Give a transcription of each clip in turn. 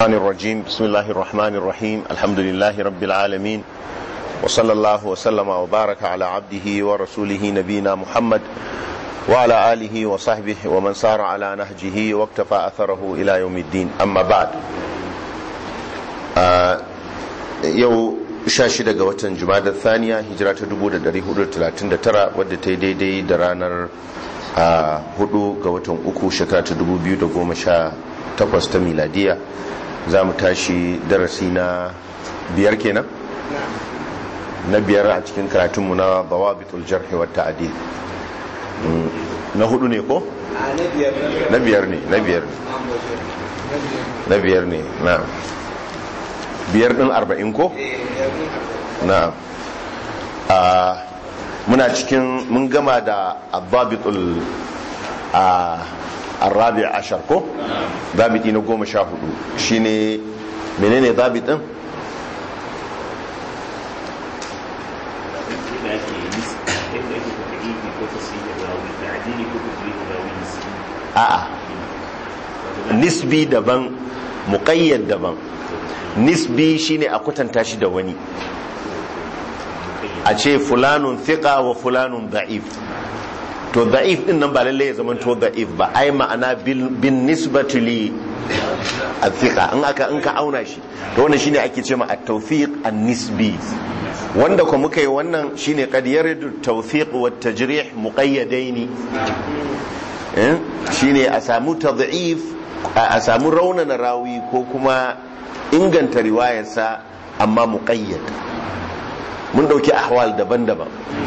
الشيطان الرجيم بسم الله الرحمن الرحيم الحمد لله رب العالمين وصلى الله وسلم وبارك على عبده ورسوله نبينا محمد وعلى آله وصحبه ومن سار على نهجه واكتفى أثره إلى يوم الدين أما بعد آه يو shashi daga watan jumadar thaniya hijira ta 1439 wadda ta yi daidai da ranar hudu ga watan uku shekara ta 2018 ta miladiya za mu tashi darasi na biyar kenan na biyar a cikin karatunmu na bawabitul jarhi wa ta'dil na hudu ne ko na biyar ne na biyar ne na biyar ne na biyar din arba'in ko na muna cikin mun gama da ababitul arabi ashar ko zabiti na goma sha hudu shine menene zabit din a'a nisbi daban muƙayyad daban nisbi shine a kwatanta shi da wani a ce fulanun thiqa wa fulanun da'if to da'if din nan ba lalle ya zama to da'if ba ai ma'ana bin nisbati li athiqa in aka in ka auna shi to wannan shine ake cewa at-tawfiq an-nisbi wanda kuma muka yi wannan shine qad yaridu tawfiq wa tajrih muqayyadaini eh shine a samu tad'if a samu raunana rawi ko kuma inganta riwayarsa amma muqayyad mun dauki ahwal daban-daban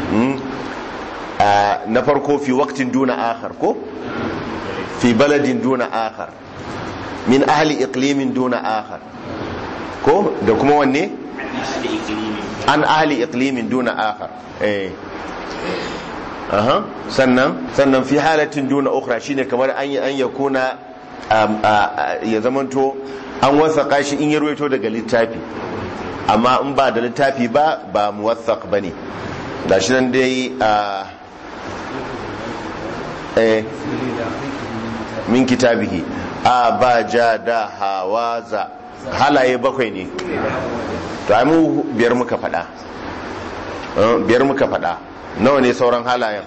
na farko fi waktin duna akhar ko fi baladin duna akhar min ahli iqlimin duna akhar ko da kuma wanne an ahli iqlimin duna akhar eh aha sannan sannan fi halatin duna ukhra shine kamar an an yakuna ya zamanto an wasaka shi in ya ruwaito daga littafi amma in ba da littafi ba ba muwathaq bane da shi nan dai a eh min kitabihi a ba ja da hawaza halaye bakwai ne to ai mu biyar muka fada biyar muka fada nawa ne sauran halayen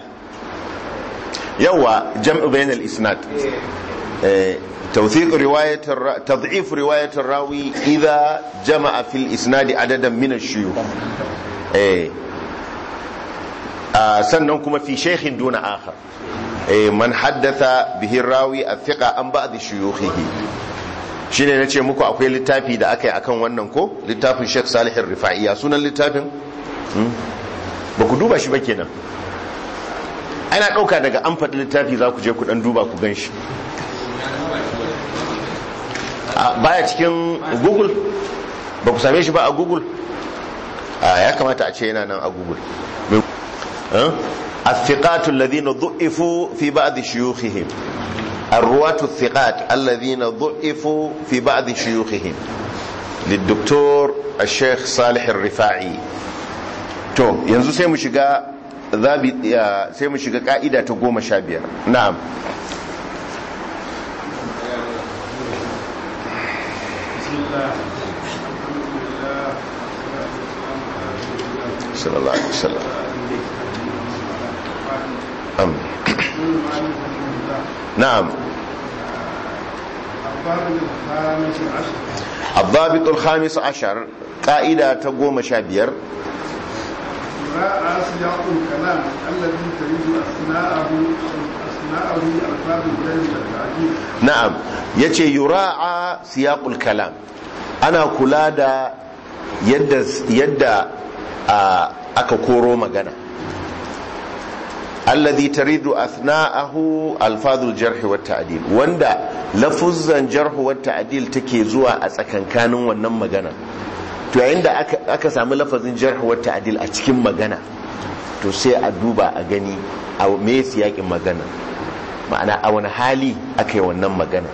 yawa jam'u bainal isnad eh توثيق رواية الر... تضعيف رواية الراوي إذا جمع في الإسناد عددا من الشيوخ إيه. آه سننكم في شيخ دون آخر إيه من حدث به الراوي الثقة عن بعض شيوخه shine na ce muku akwai littafi da aka yi akan wannan ko littafin Sheikh Salih Rifaiya sunan littafin ba ku duba shi ba kenan ana ɗauka daga an faɗi littafi za ku je ku ɗan duba ku gan shi baya cikin google ba ku same shi ba a google ya kamata a ce yana nan a google الثقات الذين ضعفوا في بعض شيوخهم الرواة الثقات الذين ضعفوا في بعض شيوخهم للدكتور الشيخ صالح الرفاعي تو ينزو سيمو شغا ذابي سيمو شغا قائدة تقوم شابير نعم صلى الله عليه وسلم أم. نعم الضابط الخامس عشر قائدة تقوم شابير راء سياق الكلام الذي تريد أثناءه أثناءه ألفاظ الجيد والتعجيل na'am yace yura'a siyaqul kalam ana kula da yadda yadda aka koro magana alladhi taridu athna'ahu alfadhul jarh wa ta'dil wanda lafuzzan jarh wa ta'dil take zuwa a tsakankanin wannan magana to yayin da aka aka samu lafazin jarh wa ta'dil a cikin magana to sai a duba a gani a me siyakin magana ma'ana a wani hali aka yi wannan magana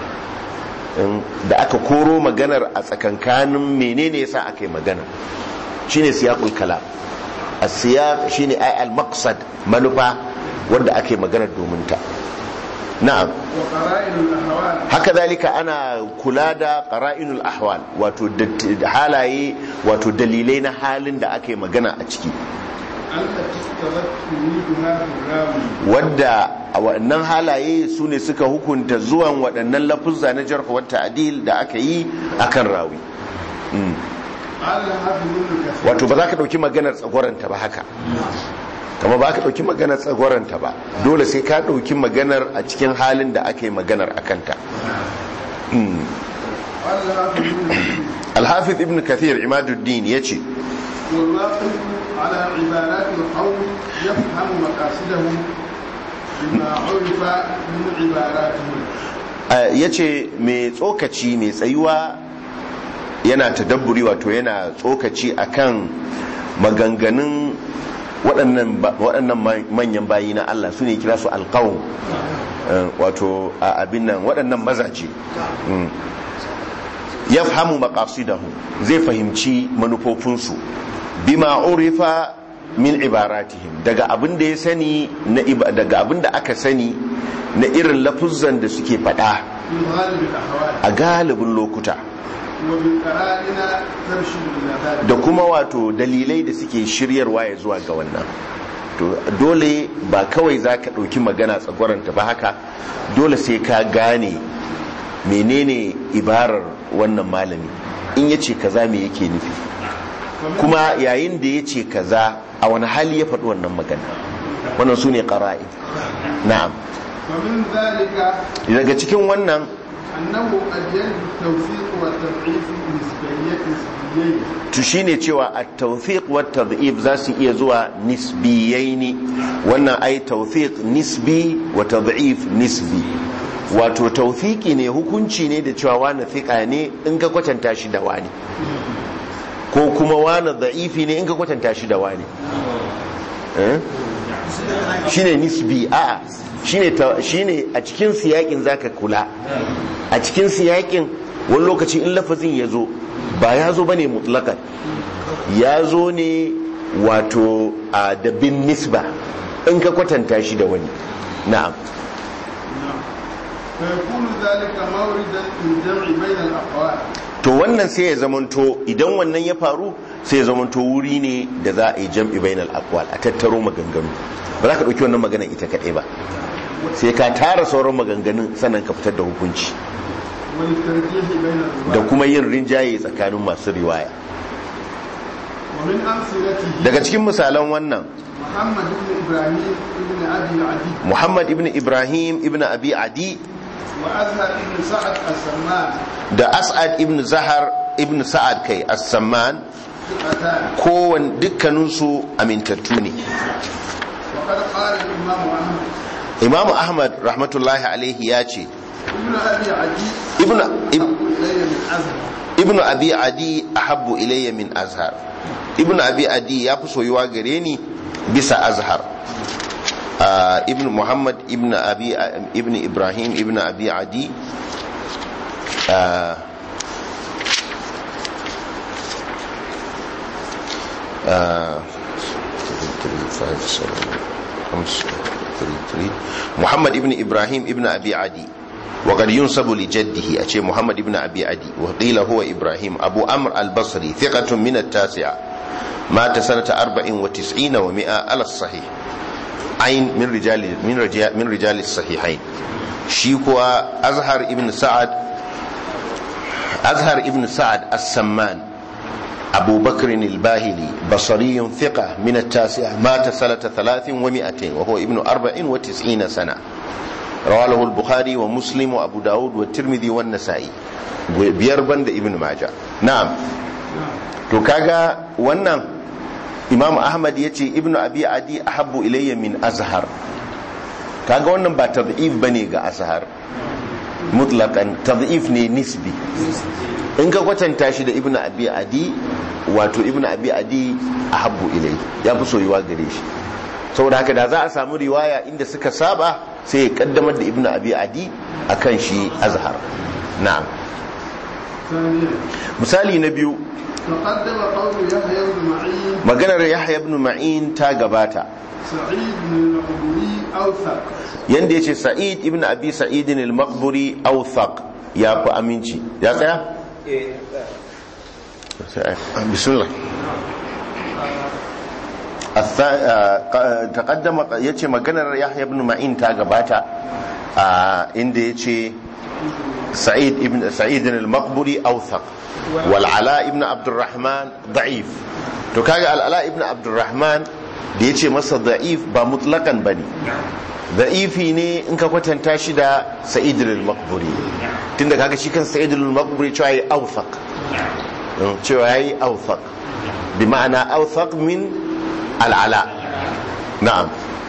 da aka koro maganar a tsakankanin menene yasa aka yi magana shine siyaqul kalam as-siyaq shine ay al-maqsad manufa wanda ake maganar domin ta na'am وقرائن الأهوال haka zalika ana kula da qara'inul ahwal wato dat- halaye wato dalilai na halin da aka yi magana a ciki التي اقتضت وجودها في الراوي wadda a waɗannan halaye su ne suka hukunta zuwan waɗannan lafuzza na jarh wa ta'dil da aka yi akan rawi Mm. قال الحافظ ابن كثير wato ba za ka ɗauki maganar tsagwaranta ba haka kama ba ka ɗauki maganar tsagwaranta ba dole sai ka ɗauki maganar a cikin halin da aka yi maganar a kanta Mm. قال الحافظ ابن كثير alhafiz ibn kathir imaduddin ya ce والواقف على عبارات القوم يفهم مقاصدهم بما عرف من عباراتهم ya ce mai tsokaci mai tsayuwa yana tadabburi wato yana tsokaci akan maganganun waɗannan ba- waɗannan ma- manyan bayi na Allah su ne kira su alƙawun wato a abin nan waɗannan mazaje Mm. ya fahimu maƙasidahu zai fahimci manufofinsu bima urifa min ibaratihim daga abin da ya sani na iba- daga abin da aka sani na irin lafuzzan da suke faɗa في غالب الأحوال a galibin lokuta وبالقرائن ترشد إلى ذلك da kuma wato dalilai da suke shiryarwa ya zuwa ga wannan to dole ba kawai za ka ɗauki magana tsagwaranta ba haka dole sai ka gane menene ibarar wannan malami in ya ce kaza me yake nufi kuma yayin da ya ce kaza a wani hali ya faɗi wannan magana wannan su ne ƙara'i na'am ومن ذلك daga cikin wannan أنه قد يجب التوثيق والتضعيف نسبيين نسبيين to shine cewa a tawfiq wa tadhif za su iya zuwa nisbiyaini wannan ai tawfiq nisbi wa tadhif nisbi wato tawfiki ne hukunci ne da cewa wani thiqa ne in ka kwatanta shi da wani ko kuma wani dha'ifi ne in ka kwatanta shi da wani eh? shine nisbi a'a shine ta- shine a cikin siyakin zaka kula a cikin siyakin wani lokaci in lafazin ya zo ba ya zo bane mutlakan ya zo ne wato a da bin nisba in ka kwatanta shi da wani na'am فيكون ذلك موردا للجمع بين الأقوال to wannan sai ya zamanto idan wannan ya faru sai ya zamanto wuri ne da za a yi jam'i bainal aqwal a tattaro maganganu ba za ka dauki wannan magana ita kadai ba sai ka tara sauran maganganun sannan ka fitar da hukunci وللترجيح بين da الرواة kuma yin rinjaye tsakanin masu riwaya ومن أمثلته daga cikin misalan wannan محمد بن إبراهيم بن أبي العدي muhammad ibn ibrahim ibn abi adi وأزهر بن سعد السمان da as'ad ibn zahar ibn sa'ad kai as-samman ثقتان kowane dukkaninsu amintattu ne وقد قال الإمام أحمد imamu ahmad rahmatullahi alaihi ya ce ابن أبي عدي ibn أحب إلي من أزهر ibn abi adi ahabbu ilayya min azhar ibn abi adi ya fi soyuwa gare ni bisa azhar Ah, ibn muhammad ibn abi ibn ibrahim ibn abi adi ah, ah, محمد ابن إبراهيم ابن أبي عدي وقد ينسب لجده أشي محمد ابن أبي عدي وقيل هو إبراهيم أبو أمر البصري ثقة من التاسعة مات سنة أربع وتسعين ومئة على الصحيح عين من رجال من رجال من رجال الصحيحين شيكوا أزهر ابن سعد أزهر ابن سعد السمان أبو بكر الباهلي بصري ثقة من التاسعة مات سنة ثلاث ومئتين وهو ابن أربع وتسعين سنة رواه البخاري ومسلم وأبو داود والترمذي والنسائي بيربند ابن ماجه نعم to kaga wannan imam ahmad ya ce ibnu abi adi ahabbu ilayya min azhar kaga wannan ba tad'if bane ga azhar mutlaqan tad'if ne nisbi in ka kwatanta shi da ibnu abi adi wato ibnu abi adi ahabbu ilayhi ya fi soyuwa gare shi saboda haka da za a samu riwaya inda suka saba sai ya kaddamar da ibnu abi adi akan shi azhar na'am ثانيا misali na biyu تقدم قول يحيى بن معين maganar yahya ibn ma'in ta gabata سعيد بن المقبري أوثق yanda yace sa'id ibn abi sa'id al-maqburi awthaq ya fi aminci ya tsaya bismillah الثا- آه، ق- تقدم yace maganar yahya ibn ma'in ta gabata a inda yace سعيد ابن سعيد المقبري اوثق والعلاء ابن عبد الرحمن ضعيف to kaga al'ala ibn abdurrahman da yace masa da'if ba mutlaqan bane da'ifi ne in ka kwatanta shi da sa'id al-maqburi tunda kaga shi kan sa'id al-maqburi cewa yayi awthaq Mm, cewa yayi awthaq bi ma'ana awthaq min al'ala na'am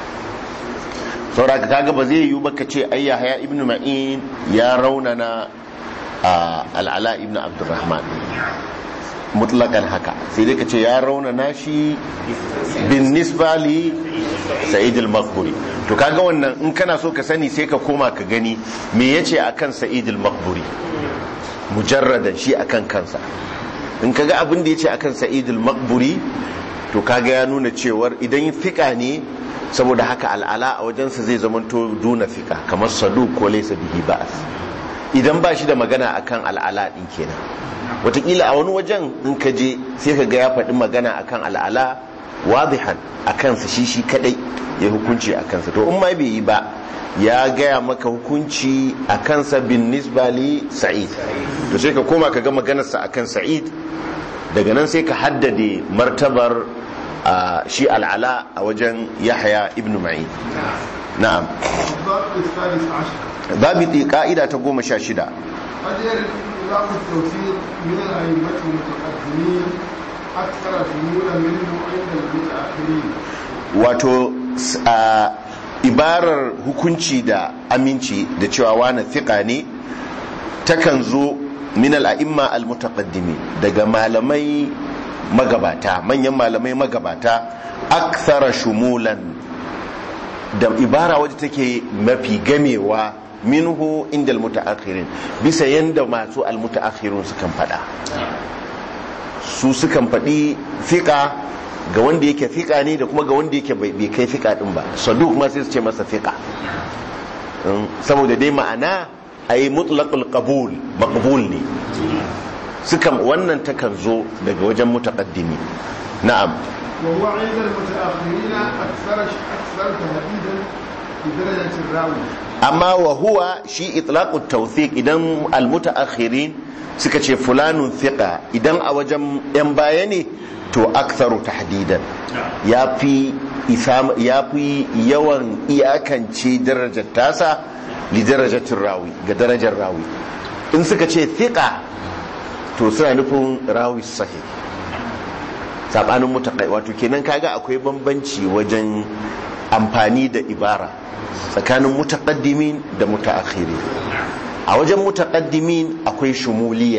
saboda kaga ba zai yiwu baka ce ai yahya ibn ma'in ya raunana a al'ala ibn abdurrahman mutlakan haka sai dai ka ce ya raunana shi bin nisba li sa'id al-maqburi to kaga wannan in kana so ka sani sai ka koma ka gani me yace akan sa'id al-maqburi mujarradan shi akan kansa in kaga abin da yace akan sa'id al-maqburi to kaga ya nuna cewar idan fika ne saboda haka al'ala a wajensa zai zamanto duna fika kamar sadu ko laysa bihi ba'as idan ba shi da magana akan al'ala din kenan wataƙila a wani wajen in ka je sai ka ga ya faɗi magana akan al'ala wadihan a kansa shi shi kadai ya hukunci a kansa to in ma bai yi ba ya gaya maka hukunci a kansa bin nisbali sa'id to sai ka koma ka ga maganarsa akan sa'id daga nan sai ka haddade martabar a shi al'ala a wajen yahya ibn ma'in na'am الضابط الثالث عشر zabiti ka'ida ta goma sha shida قد يرد إطلاق التوفيق من الأئمة المتقدمين أكثر شمولا منه عند المتأخرين wato s- a ibarar hukunci da aminci da cewa wani fiƙa ne takan zo min al'a'imma al-mutaqaddimi daga malamai magabata manyan malamai magabata akthara shumulan da ibara wadda take mafi gamewa minhu inda al-mutaakhirin bisa yanda masu al-mutaakhirun sukan fada su sukan faɗi fiƙa ga wanda yake fiƙa ne da kuma ga wanda yake bai bai kai fiƙa ɗin ba saduk ma sai su ce masa fiƙa Mm, saboda dai ma'ana a yi mutlaqul qabul maqbul ne sukan wannan takan zo daga wajen mutaqaddimi na'am وهو عند المتأخرين أكثر أكثر تهديدا بدرجة الراوي amma wa huwa shi itlaqut tawthiq idan almutaakhirin suka ce fulanun thiqa idan a wajen yan baya ne to aktharu tahdidan yafi isam yafi yawan iyakance darajar tasa li darajatir rawi ga darajar rawi in suka ce thiqa to suna nufin rawi sahih sabanin mutakai wato kenan kaga akwai bambanci wajen amfani da ibara tsakanin mutaqaddimin da mutaakhirin a wajen mutaqaddimin akwai shumuliya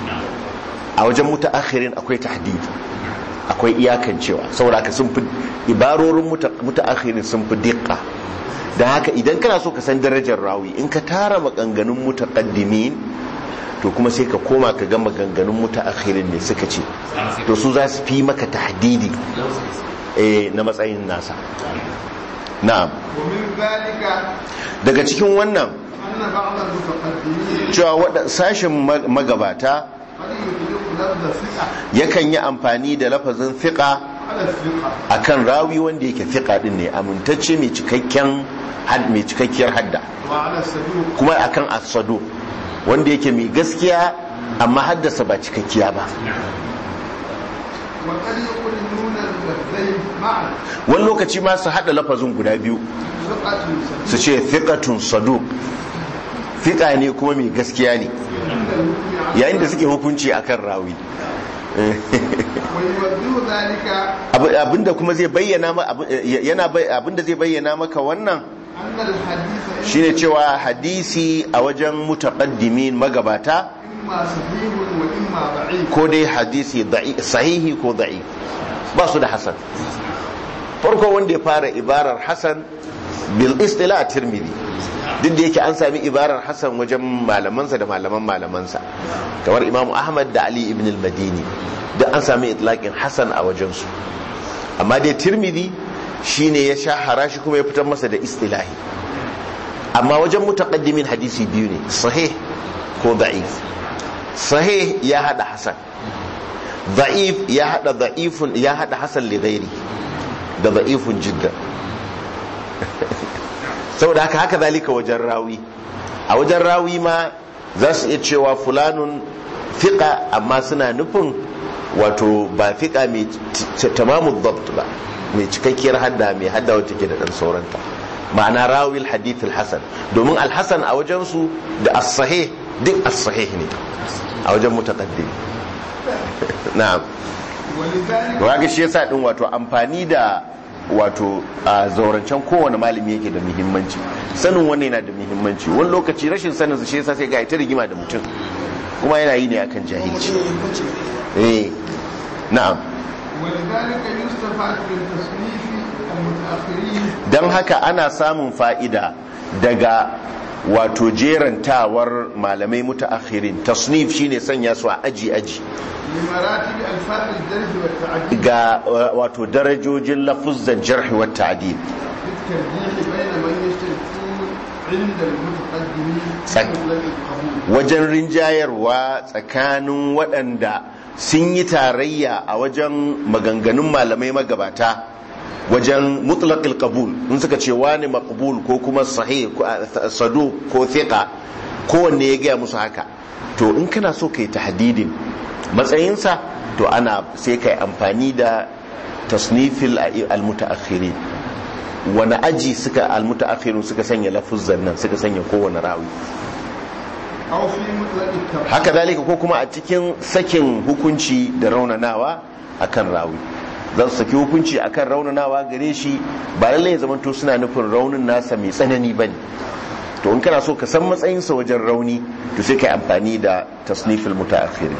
a wajen mutaakhirin akwai tahdid akwai iyakancewa saboda haka sun fi ibarorin muta- mutaakhirin sun fi diqqa dan haka idan kana so ka san darajar rawi in ka tara maganganun mutaqaddimin to kuma sai ka koma ka ga maganganun mutaakhirin ne suka ce to su za su fi maka tahdidi eh na matsayin nasa na'am ومن ذلك daga cikin wannan أن بعض المتقدمين cewa waɗa- sashen mag- magabata قد يطلق لفظ ثقة yakan yi amfani da lafazin fiƙa على الثقة akan rawi wanda yake fiƙa din ne amintacce mai cikakken had- mai cikakkiyar hadda وعلى الصدوق kuma akan asado wanda yake mai gaskiya amma haddasa ba cikakkiya ba وقد يقرنون اللفظين معا wani lokaci ma su haɗa lafazin guda biyu ثقة su ce fiƙatun sado fiƙa ne kuma mai gaskiya ne عند الحكم على yayin da suke hukunci akan rawi ويوجه ذلك Abu- abinda kuma zai bayyana ma abu- yana bai- abinda zai bayyana maka wannan أن الحديث shine cewa hadisi a wajen mutaqaddimin magabata إما صحيح وإما ضعيف ko dai hadisi da'i- sahihi ko da'i ba su da hasan farko wanda ya fara ibarar hasan bil istila tirmidhi duk da yake an sami ibarar hasan wajen malamansa da malaman malamansa kamar imamu ahmad da ali ibn al-madini da an sami itlaqin hasan a wajensu amma dai tirmidhi shine ya shahara shi kuma ya fitar masa da istilahi amma wajen mutaqaddimin hadisi biyu ne sahih ko da'if sahih ya hada hasan da'if ya hada da'ifun ya hada hasan li ghairi da da'ifun jiddan saboda haka haka zalika wajen rawi a wajen rawi ma za su iya cewa fulanun fiƙa amma suna nufin wato ba fiƙa mai tamamu dabt ba mai cikakkiyar hadda mai hadda wata ke da ɗan sauranta ma'ana rawil hadith al-hasan domin al-hasan a wajensu da as-sahih duk as-sahih ne a wajen mutaqaddim na'am ga shi yasa din wato amfani da wato a zaurancen kowane malami yake da muhimmanci sanin wannan yana da muhimmanci wani lokaci rashin sanin su shi yasa sai ga ita rigima da mutum kuma yana yi ne akan jahilci eh na'am ولذلك يستفاد من تصنيف المتأخرين don haka ana samun fa'ida daga wato jerantawar malamai mutaakhirin tasnif shine sanya su a aji aji لمراتب ألفاظ الجرح والتعديل ga uh, wato darajojin lafuzzan jarhi wa ta'dil بالترجيح بين من يشتركون عند المتقدمين صح. مطلق القبول wajen rinjayarwa tsakanin waɗanda sun yi tarayya a wajen maganganun malamai magabata wajen mutlaqil qabul in suka ce wani maqbul ko kuma sahih ko uh, saduq ko thiqa kowanne ya gaya musu haka to in kana so kai tahdidin matsayinsa to ana sai kai amfani da tasnifil al-mutaakhirin wani aji suka al-mutaakhirun suka sanya lafuzzan nan suka sanya kowane rawi أو في مطلق التبع haka zalika ko kuma a cikin sakin hukunci da raunanawa akan rawi za su saki hukunci akan raunanawa gare shi ba lallai ya zamanto suna nufin raunin nasa mai tsanani ba ne to in kana so ka san matsayinsa wajen rauni to sai ka yi amfani da tasnifil mutaakhiri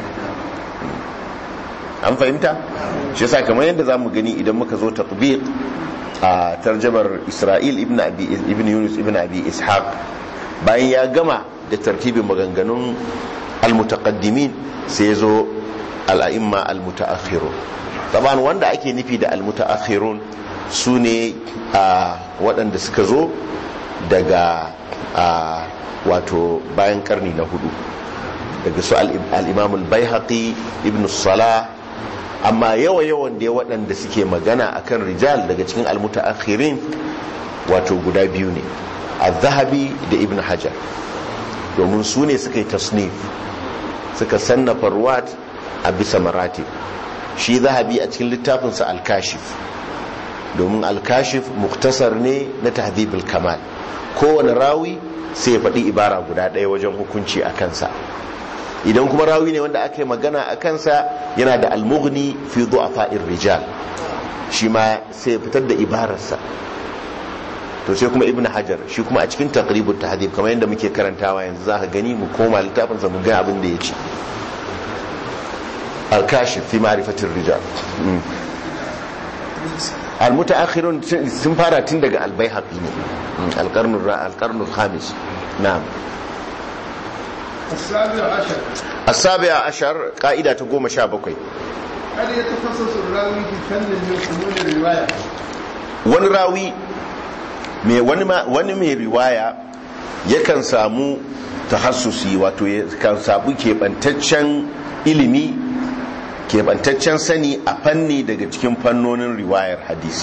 an fahimta shi yasa kamar yadda za mu gani idan muka zo tatbiq a tarjabar isra'il ibn abi ibn yunus ibn abi ishaq bayan ya gama da tartibin maganganun almutaqaddimin sai ya zo al'a'imma almutaakhirun taban wanda ake nufi da almutaakhirun su ne a waɗanda suka zo daga a wato bayan karni na hudu daga su al-imam al-baihaqi ibn salah amma yawa yawan da waɗanda suke magana akan rijal daga cikin almutaakhirin wato guda biyu ne az-zahabi da ibn hajar domin su ne suka yi tasnif suka sannafa ruwat a bisa maratib shi zahabi a cikin littafinsa al-kashif domin al-kashif muktasar ne na tahdhibul kamal kowane rawi sai ya faɗi ibara guda ɗaya wajen hukunci a kansa idan kuma rawi ne wanda aka yi magana a kansa yana da almughni fi du'afa'ir rijal shi ma sai ya fitar da ibararsa to sai kuma ibnu hajar shi kuma a cikin taqribut tahdhib kamar yadda muke karantawa yanzu zaka gani mu koma littafin sa mu ga abin da yace al-kashif fi ma'rifatir rijal al-mutaakhirun sun fara tun daga al-baihaqi ne al-qarn al-qarn al-khamis na'am السابع عشر السابع عشر قائدة تقوم شابكي هل يتخصص الراوي في فن من فنون الرواية wani rawi mai wani ma- wani mai riwaya yakan samu tahassusi wato ya kan samu keɓantaccen ilimi keɓantaccen sani a fanni daga cikin fannonin riwayar hadisi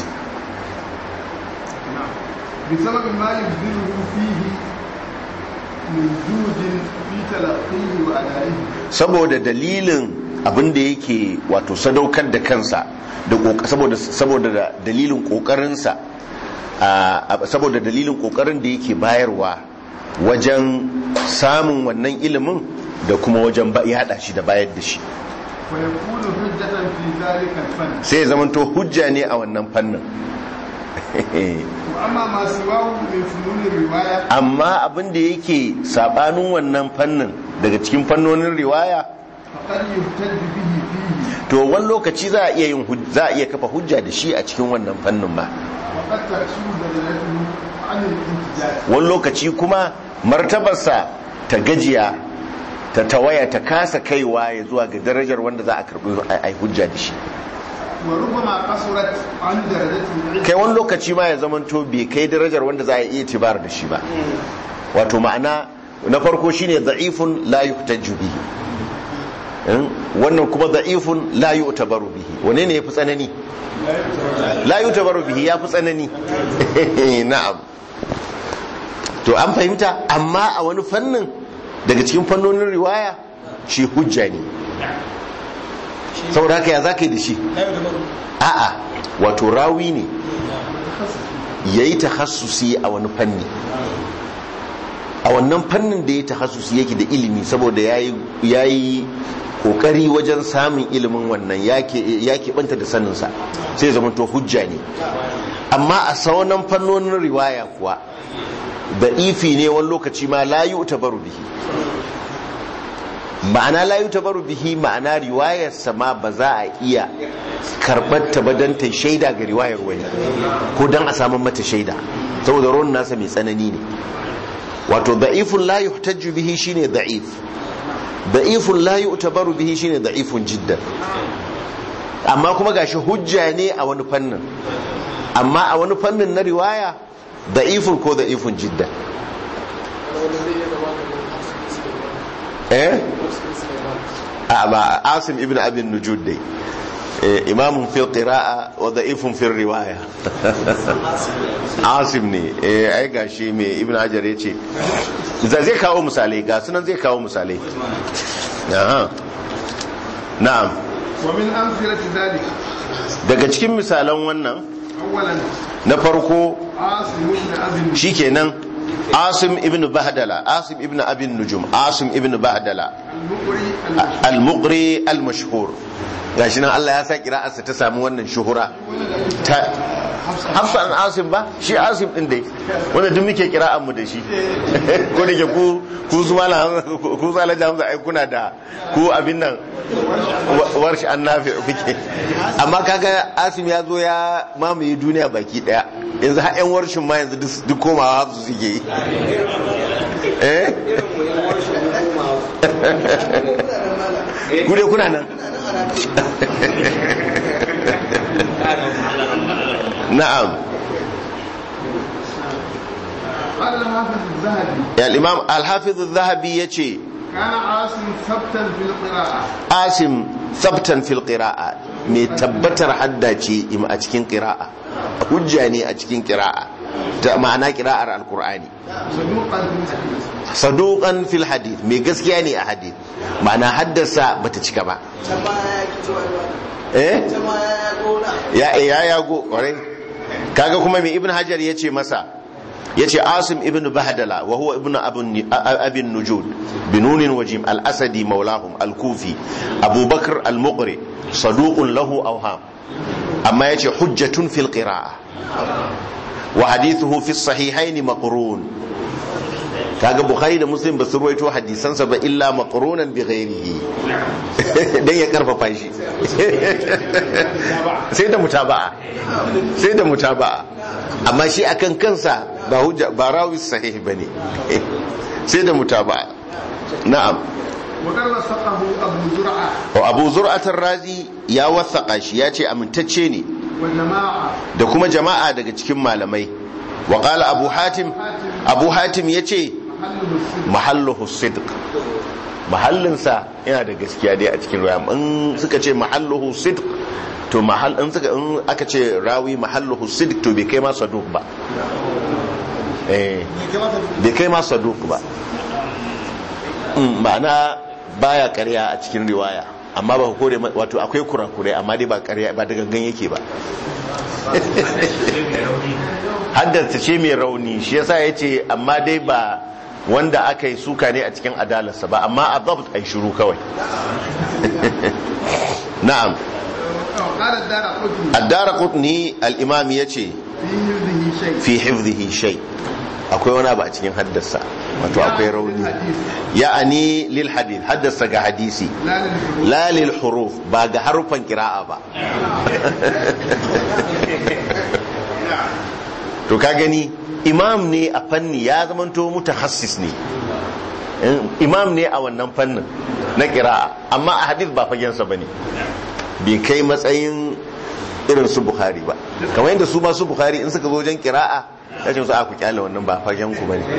بسبب ما يبذله فيه من جهد في تلقيه وأدائه saboda dalilin abin da yake wato sadaukar da kansa da ƙoƙa- saboda saboda da dalilin kokarinsa a saboda dalilin kokarin da yake bayarwa wajen samun wannan ilimin da kuma wajen ba- yada shi da bayar da shi ويكون حجة في ذلك الفن sai ya zamanto hujja ne a wannan fannin وأما ما سواه من فنون الرواية amma abin da yake sabanin wannan fannin daga cikin fannonin riwaya فقد يهتد به فيه to wani lokaci za a iya yin huj- za a iya kafa hujja da shi a cikin wannan fannin ma وقد تكسو بدلته عن الاحتجاج wani lokaci kuma martabarsa ta gajiya ta tawaya ta kasa kaiwa ya zuwa ga darajar wanda za a karbi a hujja da shi وربما قصرت عن درجة kai wani lokaci ma ya zamanto bai kai darajar wanda za a iya tibar da shi ba wato ma'ana na farko shine da'ifun la yuhtaju bihi in? wannan kuma da'ifun la yu'tabaru bihi wane ne yafi tsanani la yu'tabaru bihi yafi tsanani na'am to an fahimta amma a wani fannin daga cikin fannonin riwaya shi hujja ne saboda haka ya za ka yi da shi a'a wato rawi ne ya yi tahassusi a wani fanni a wannan fannin da ya tahassusi yake da ilimi saboda ya yi kokari wajen samun ilimin wannan ya keɓanta da saninsa sai zama to hujja ne amma a sauran fannonin riwaya kuwa da ifi ne wani lokaci ma layu ta baru bihi ma'ana layu ta baru bihi ma'ana riwayarsa ma ba za a iya karɓar ta ba don ta shaida ga riwayar wani ko don a samun mata shaida saboda ruwan nasa mai tsanani ne wato da'ifun la yuhtajju bihi shine da'if da'ifun la yu'tabaru bihi shine da'ifun jiddan amma kuma gashi hujja ne a wani fannin amma a wani fannin na riwaya da'ifun ko da'ifun jiddan eh a ba asim ibn abin nujud dai imamun fil qira'a wa da'ifun fil riwaya asim ne eh ai gashi mai ibn hajar yace zai kawo misalai ga sunan zai kawo misalai aha na'am wa min amthilati dhalik daga cikin misalan wannan awwalan na farko asim ibn abi shikenan asim ibn bahdala asim ibn abin nujum asim ibn bahdala al-muqri al-muqri al-mashhur gashi nan Allah ya sa kira'arsa ta samu wannan shuhura ta Hafsa an Asim ba shi Asim din dai wanda duk muke kira'an mu da shi ko da ke ku ku su mala ku su Alhaji Hamza ai kuna da ku abin nan warshi an nafi kuke amma kaga Asim ya zo ya mamaye duniya baki daya yanzu har yan warshin ma yanzu duk komawa su suke yi eh ku dai kuna nan na'am قال الحافظ الذهبي ya imam al-hafiz az-zahabi yace كان عاصم ثبتا في القراءة asim sabtan fil qira'a mai tabbatar haddace im a cikin qira'a hujja ne a cikin qira'a ta ma'ana qira'ar al-qur'ani صدوقا في الحديث saduqan fil hadith mai gaskiya ne a hadith ma'ana haddasa bata cika ba eh ya ya yago kwarai kaga kuma mai ibn hajar yace masa yace asim ibn bahdala wa huwa ibn abun abin nujud binunin wajim al-asadi maulahum al-kufi abubakar al-muqri saduqun lahu awham amma yace hujjatun fil qira'a wa hadithuhu fi sahihaini maqrun kaga bukhari da muslim ba su ruwaito hadisansa ba illa maqrunan bi ghairihi dan ya karfafa shi sai da mutaba'a sai da mutaba'a amma shi akan kansa ba hujja ba rawi sahih bane sai da mutaba'a na'am وقد وثقه أبو زرعة wa abu zur'atar razi ya wasaka shi ya ce amintacce ne والجماعة da kuma jama'a daga cikin malamai wa qala abu hatim abu hatim yace محله الصدق mahalluhu sidq mahallinsa yana da gaskiya dai a cikin ruwa in suka ce mahalluhu sidq to mahal in suka in aka ce rawi mahalluhu sidq to bai kai ma saduq ba eh bai kai ma saduq ba Mm, ma'ana baya ƙarya a cikin riwaya amma ba ku kore ma- wato akwai kurakurai amma dai ba ƙarya ba da gangan yake ba haddasa ce mai rauni shi yasa ya ce amma dai ba wanda aka yi suka ne a cikin adalarsa ba amma a zabt a shiru kawai na'am قال الدار قطني addara kutni al'imami ya ce في حفظه شيء fi hifzihi shay akwai wani abu a cikin haddasa wato akwai rauni ya'ani lil hadith haddasa ga hadisi لا للحروف la lil huruf ba ga harufan kira'a ba to ka gani imam ne a fanni ya zamanto mutakhassis ne imam ne a wannan fannin na kira'a amma a hadith ba fagensa ba ne bai kai matsayin irin su bukhari ba kamar yadda su masu bukhari in suka zo wajen kira'a ya ce su a ku kyale wannan ba fagen ku ba ne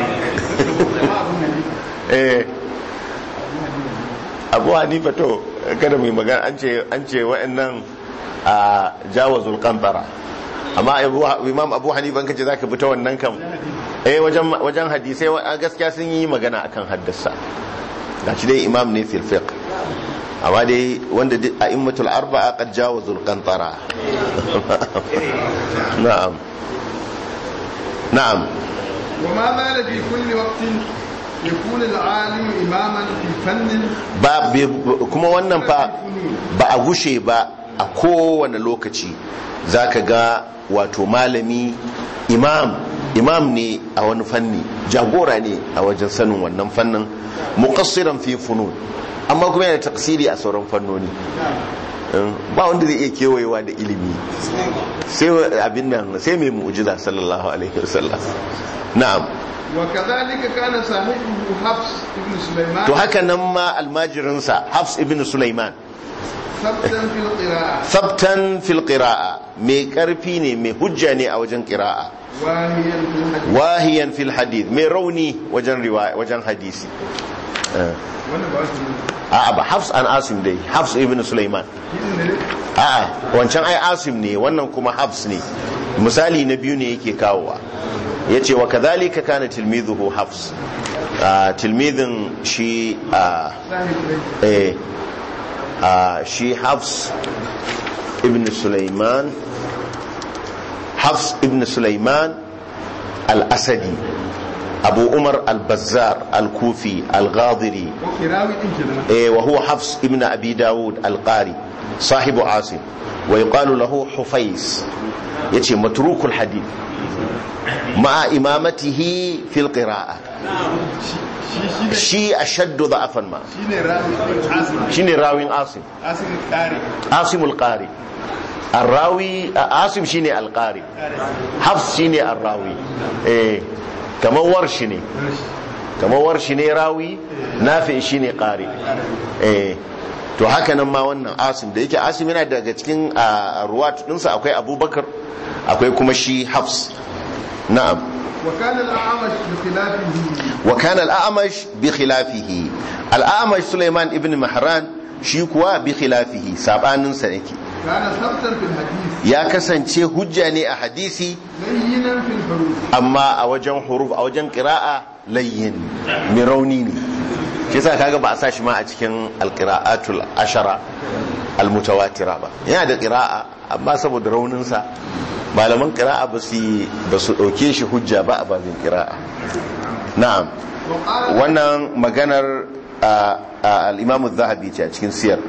abu hanifa to kada mai magana an ce an ce wa'annan a jawazul qantara amma imam abu hanifa kace zaka bi ta wannan kam eh wajen wajen hadisai gaskiya sun yi magana akan haddasa gashi dai imam ne fil fiqh amma dai wanda a immatul arba'a qad jawazul qantara na'am na'am وما زال في كل وقت يكون العالم إماما في فن ba kuma wannan fa ba a gushe ba a kowane lokaci zaka ga wato malami imam imam ne a wani fanni jagora ne a wajen sanin wannan fannin muqassiran fi funun amma kuma yana taksiri a sauran fannoni ba wanda zai iya kewayewa da ilimi sai abin nan sai mai mu'jiza sallallahu alaihi wasallam na'am وكذلك كان صاحبه حفص بن سليمان to haka nan ma almajirinsa hafs ibn sulaiman ثبتا في القراءة sabtan fil qira'a mai karfi ne mai hujja ne a wajen qira'a واهيا في الحديث wahiyan fil hadith mai rauni wajen riwaya wajen hadisi Eh. وانا بقول a'a ba hafs an asim dai hafs ibn sulaiman a'a wancan ai asim ne wannan kuma hafs ne misali na biyu ne yake kawowa yace wa kadhalika kana tilmizuhu hafs Ah, tilmizin shi a eh ah, shi hafs ibn sulaiman hafs ibn sulaiman al-asadi abu umar al-bazzar al-kufi al-ghadiri وكراوي إن كده إيه وهو حفص ابن أبي داود القاري صاحب عاصم ويقال له حفيس يتي متروك الحديث مع إمامته في القراءة شي شي شي أشد ضعفا ما شي راوي عاصم شيني راوي عاصم عاصم القاري عاصم القاري الراوي عاصم شيني القاري حفص شيني الراوي إيه كما ورشني kamar warshi ne rawi nafi shi ne ƙari eh to haka nan ma wannan asim da yake asim yana daga cikin a ruwat ɗinsa akwai abubakar akwai kuma shi hafs na'am وكان الأعمش بخلافه wa kana al-a'mash bi khilafihi al-a'mash Sulaiman ibn Mahran shi kuwa bi khilafihi sabanin sa yake كان ثبتا في الحديث ya kasance hujja ne a hadisi لينا في الحروف amma a wajen huruf a wajen qira'a layyin mai rauni ne shi yasa kaga ba a sa shi ma a cikin alqira'atul ashara almutawatira ba yana da qira'a amma saboda raunin sa malaman qira'a ba su ba su dauke shi hujja ba a babin qira'a na'am وقال wannan maganar a- a al-imam az-zahabi ce a cikin siyar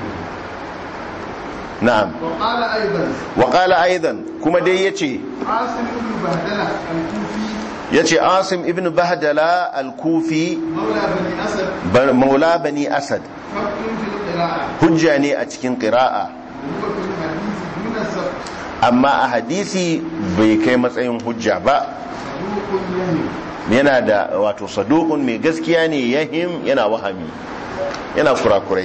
na'am وقال أيضا wa qala aidan kuma dai yace عاصم بن بهدلة الكوفي yace asim ibn bahdala al-kufi مولى بني أسد ba- maula bani asad حق في القراءة hujja ne a cikin qira'a وهو في الحديث دون السبت amma a hadisi bai kai matsayin hujja ba صدوق يهم yana da wato saduqun mai gaskiya ne yahim yana wahami yana kurakurai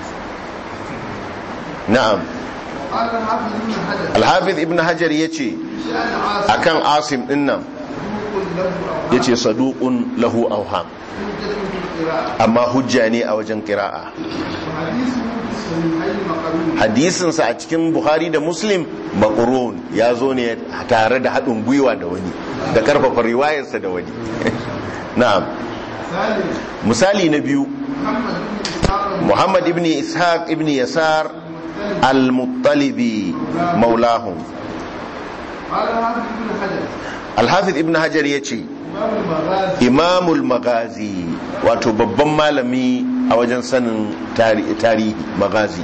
na'am قال الحافظ بن حجر al-hafiz ibn hajar yace شأن عاصم akan asim din nan صدوق له أوهام yace saduqun lahu awham حجة في القراءة amma hujja ne a wajen qira'a وحديثه في الصحيحين مقرون hadisinsa a cikin buhari da muslim makurun ya zo ne tare da haɗin gwiwa da wani da karfafa riwayarsa da wani na'am ثالث misali na biyu محمد بن إسحاق muhammad ibn ishaq ibn yasar al-muttalibi maulahum قال الحافظ بن حجر al-hafiz ibn hajar ya ce إمام المغازي imamul magazi wato babban malami a wajen sanin tari- tarihi magazi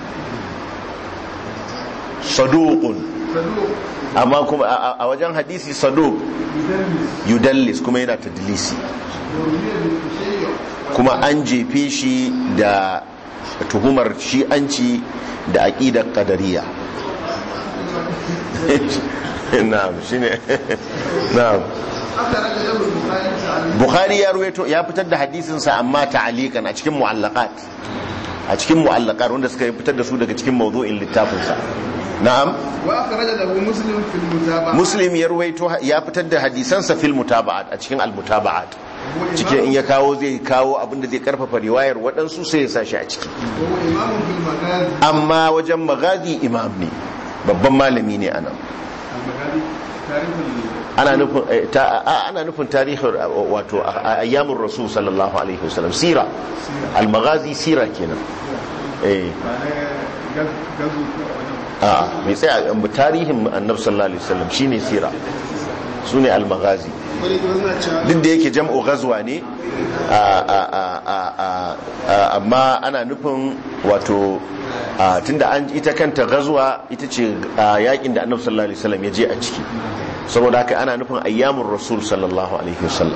saduqun صدوق amma kuma a- a a wajen hadisi saduq يدلس yudallis kuma yana tadlisi ورمي بالتشيع kuma an jefe shi da tuhumar shi'anci da aqidar qadariya na'am shine na'am أخرج له البخاري تعليقا bukhari ya ruwaito ya fitar da hadisinsa amma ta'alikan a cikin mu'allaqat a cikin mu'allaqat wanda suka fitar da su daga cikin mawdu'in littafinsa na'am وأخرج له مسلم في المتابعة muslim ya ruwaito ya fitar da hadisansa fil mutaba'at a cikin al mutaba'at وهو cikin in إمام, ya kawo zai kawo abinda zai karfafa riwayar waɗansu sai ya sa shi a ciki وهو إمام في المغازي amma wajen magazi imam ne babban malami ne anan المغازي تاريخ ال- ana nufin eh, ta- a- ana nufin tarihin uh, wato a- a- ayyamin rasul sallallahu alaihi wasallam sira al-maghazi sira kenan eh معناه غز- غزو وجه- a mai tsaya um, tarihin annabi sallallahu alaihi wasallam shine sira sune al-maghazi wani kuma suna cewa duk da yake jam'u ghazwa ne a- a- a- a- a- a- amma ana nufin wato a, tunda an ita kanta ghazwa ita ce a, yakin da annabi sallallahu alaihi wasallam ya je a ciki saboda haka ana nufin ayyamin rasul sallallahu alaihi wasallam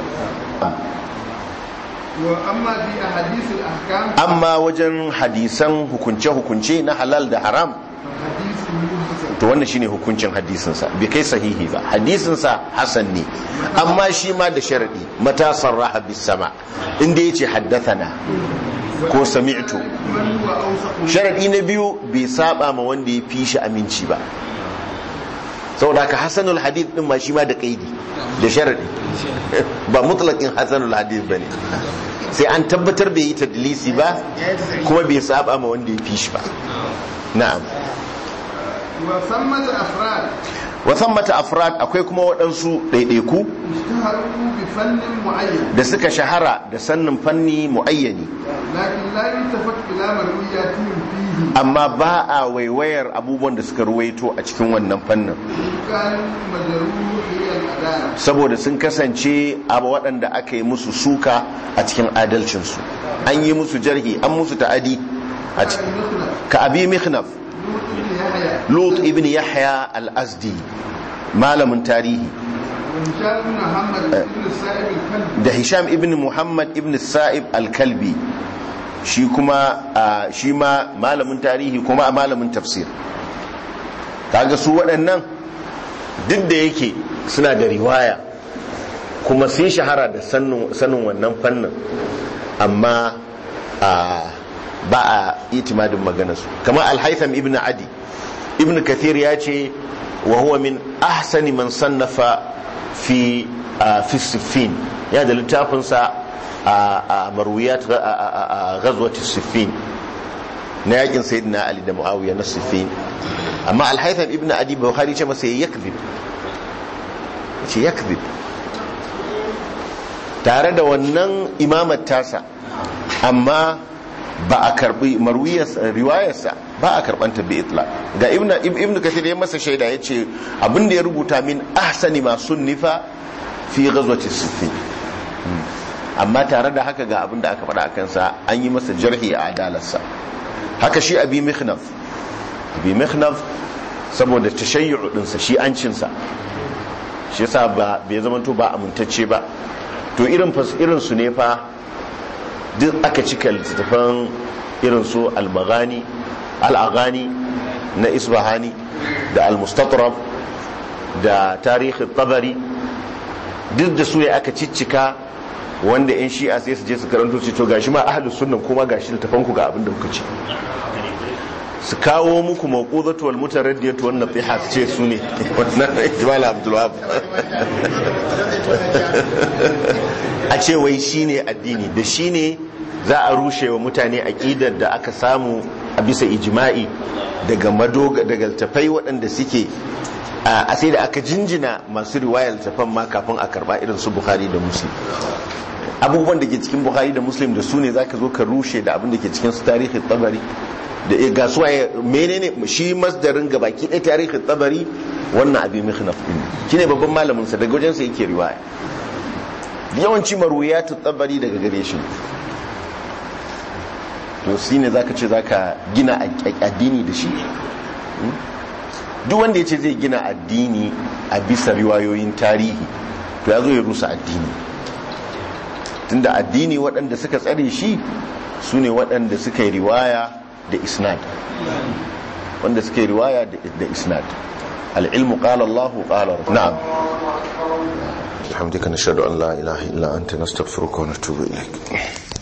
وأما في أحاديث الأحكام amma wajen hadisan hukunce-hukunce na halal da haram حديث حسن to wannan shine hukuncin hadisinsa bai kai sahihi ba hadisinsa hasan ne amma shi ma da sharadi mata sarraha bis sama inda yace haddathana ko sami'tu من هو أوثق sharadi na biyu bai saba ma wanda ya fi shi aminci ba saboda haka hasanul hadith din ma shi ma da kaidi da sharadi ba mutlaqin hasanul hadith bane sai an tabbatar bai yi tadlisi ba kuma bai saba ma wanda ya fi shi ba na'am وثمة أفراد wasan mata afrad akwai kuma waɗansu ɗaiɗaiku اشتهروا بفن معين da suka shahara da sannin fanni mu'ayyani لكن لا يلتفت إلى مروياتهم فيه amma ba a waiwayar abubuwan da suka ruwaito a cikin wannan fannin إن كانوا مجروحي الأداء saboda sun kasance abu waɗanda aka yi musu suka a cikin adalcinsu an yi musu jarhi an musu ta'adi a ci- مثل ka abi mihnaf لوط بن يحيى lut ibn yahya al-azdi malamin tarihi وهشام بن محمد بن السائب الكلبي da hisham ibn muhammad ibn sa'ib al-kalbi shi kuma a, shi ma malamin tarihi kuma a malamin tafsir kaga su waɗannan duk da yake suna da riwaya kuma sun shahara da sanin sanin wannan fannin amma a, ba a itimadin maganarsu kamar al-haytham ibn adi ibn kathir ya ce wa huwa min ahsani man sannafa fi a, fi siffin ya da littafinsa a a marwiyat a- a a- a ghazwati siffin na yakin sayyidina ali da muawiya na siffin amma al-haytham ibn adi bukhari ce masa yakzib ce yakzib tare da wannan imamar tasa amma ba a karbi marwiyarsa riwayarsa ba a karbanta bi itla ga ibnu ibnu kathir ya masa shaida yace abinda ya rubuta min ahsani ma sunnifa fi ghazwati siffin amma tare da haka ga abinda aka faɗa akan sa an yi masa jarhi a adalarsa haka shi abi mikhnaf abi mikhnaf saboda tashayyu dinsa shi ancinsa shi yasa ba bai zama to ba amintacce ba to irin fas irin su ne fa duk aka cika littattafan irin su al-maghani al-aghani na isbahani da al-mustatrab da tarihi tabari duk da su ya aka ciccika wanda yan shi'a sai su je su karanto su to gashi ma ahlus sunnan kuma gashi littafan ku ga abin da kuka ce su kawo muku mawqudatu wal mutaraddiyatu wan nasiha su ce su ne wannan ijmal abdul wahab a ce wai shine addini da shine za a rushe wa mutane aqidar da aka samu a bisa ijma'i daga madoga daga tafai waɗanda suke a sai da aka jinjina masu riwayar tafan ma kafin a karba irin su bukhari da muslim abubuwan da ke cikin bukhari da muslim da su ne zaka zo ka rushe da abin da ke cikin su tarihi tabari da ga su waye menene shi masdarin gabaki ɗaya tarihi tabari wannan abin mihnaf din shine babban malamin sa daga wajen sa yake riwaya yawanci marwiyatu tabari daga gare shi to shine zaka ce zaka gina addini da shi duk wanda ya ce zai gina addini a bisa riwayoyin tarihi to ya zo ya rusa addini tunda addini waɗanda suka tsare shi su ne waɗanda suka yi riwaya da isnad wanda suka yi riwaya da isnad al'ilmu ƙala Allah ƙala na'am bihamdika nashhadu an la ilaha illa anta nastaghfiruka wa natubu ilaik